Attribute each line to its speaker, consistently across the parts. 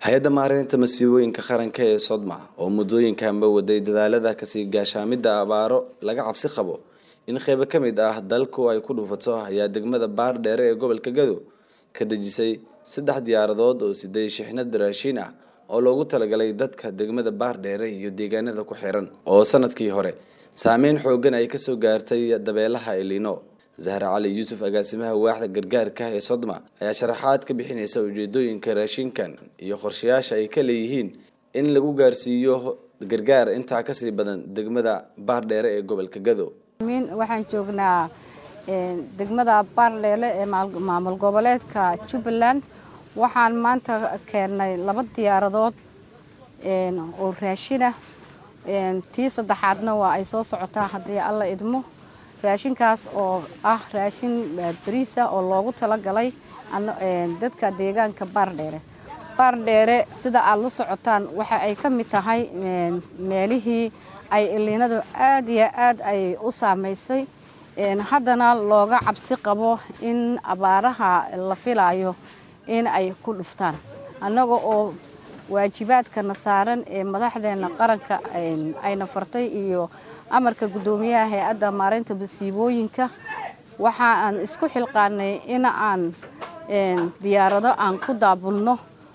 Speaker 1: hay-adda maareynta masiibooyinka qaranka ee sodma oo muddooyinkanba waday dadaalada kasii gaashaamidda abaaro laga cabsi qabo in qeybo ka mid ah dalku ay ku dhufato ayaa degmada baardheere ee gobolka gado ka dejisay saddex diyaaradood oo siday shixnad raashiin ah oo loogu talagalay dadka degmada baardheere iyo deegaanada ku xiran oo sanadkii hore saameyn xoogan ay kasoo gaartay dabeelaha elino zahra cali yuusuf agaasimaha waaxda gargaarka ee sodma ayaa sharaxaad ka bixinaysa ujeedooyinka raashinkan iyo qorshayaasha ay ka leeyihiin in lagu gaarsiiyo gargaar intaa kasii badan degmada baardheere ee gobolka gado
Speaker 2: waxaan joognaa degmada baardheele ee maamul goboleedka jubbaland waxaan maanta keennay laba diyaaradood oo raashinah tii saddexaadna waa ay soo socotaa haddii alla idmo raashinkaas oo ah raashin bariisa oo loogu talagalay dadka deegaanka baardheere baardheere sida aad la socotaan waxa ay ka mid tahay meelihii ay iliinadu aad iyo aad ay u saamaysay haddana looga cabsi qabo in abaaraha la filayo in ay ku dhuftaan annaga oo waajibaadkana saaran ee madaxdeena qaranka ayna fartay iyo amarka guddoomiyaha hay-adda maareynta masiibooyinka waxa aan isku xilqaanay in aan diyaarado aan ku daabulno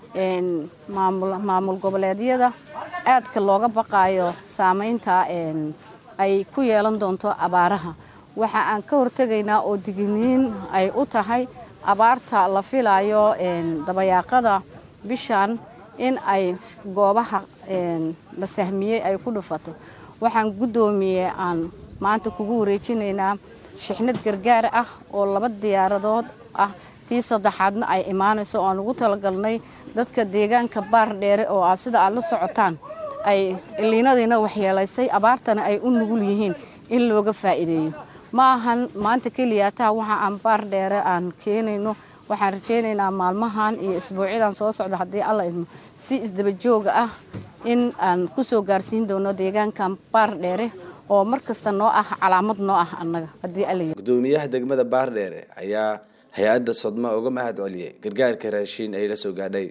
Speaker 2: maamul goboleedyada aadka looga baqaayo saameynta ay ku yeelan doonto abaaraha waxa aan ka hortegaynaa oo digniin ay u tahay abaarta la filayo dabayaaqada bishan in ay goobaha la sahmiyey ay ku dhufato waxaan guddoomiye aan maanta kugu wareejinaynaa shixnad gargaar ah oo laba diyaaradood ah tii saddexaadna ay imaanayso oo aan ugu talagalnay dadka deegaanka baardheere oo ah sida aad la socotaan ay iliinadiina waxyeelaysay abaartana ay u nugul yihiin in looga faa'iideeyo ma ahan maanta keliyaataa waxa aan baardheere aan keenayno waxaan rajaynaynaa maalmahan iyo isbuucyadan soo socda haddii alla idmo si isdabajooga ah in aan ku soo gaarsiin doono deegaankan baardheere oo mar kasta noo ah calaamad noo ah annaga haddii alla
Speaker 1: gudoomiyaha degmada baardheere ayaa hay-adda sodma uga mahad celiyey gargaarka raashiin ay la soo gaadhay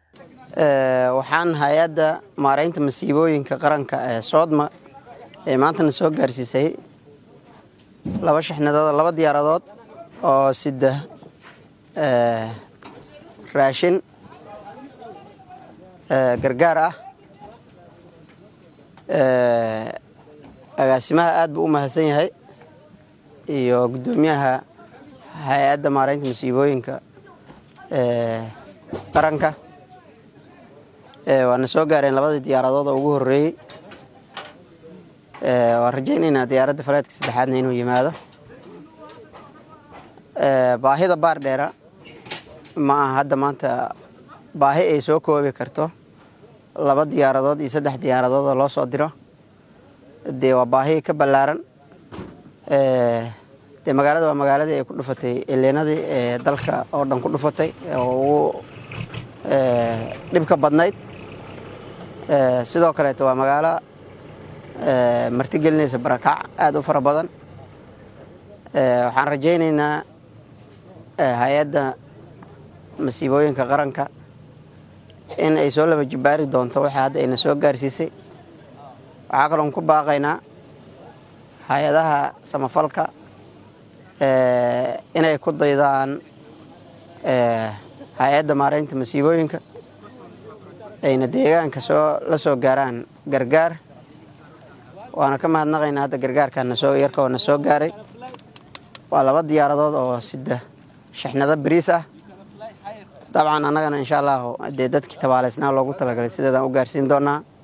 Speaker 3: waxaan hay-adda maareynta masiibooyinka qaranka ee soodma ee maantana soo gaarsiisay laba shixnadood laba diyaaradood oo sida raashin gargaar ah agaasimaha aad buu u mahadsan yahay iyo guddoomiyaha hay-adda maareynta masiibooyinka qaranka waana soo gaareen labadii diyaaradood oo ugu horeeyey waan rajaynaynaa diyaaradda faleedka saddexaadna inuu yimaado baahida baardheera ma aha hadda maanta baahi ay soo koobi karto laba diyaaradood iyo saddex diyaaradood oo loo soo diro dee waa baahi ka ballaaran dee magaalada waa magaaladii ay ku dhufatay ileenadii ee dalka oo dhan ku dhufatay oo ugu dhibka badnayd sidoo kaleeto waa magaalo martigelinaysa barakac aada u fara badan waxaan rajaynaynaa hay-adda masiibooyinka qaranka in ay soo laba jibbaari doonto waxa hadda ayna soo gaarsiisay waxaa kaloon ku baaqaynaa hay-adaha samafalka inay ku daydaan hay-adda maareynta masiibooyinka ayna deegaanka soo la soo gaaraan gargaar waana ka mahadnaqaynaa hadda gargaarkaana soo yarka oo na soo gaaray waa laba diyaaradood oo sida shixnado bariis ah dabcan annagana insha allahu dee dadkii tabaaleysnaa loogu talagalay sideedaan u gaarsiin doonaa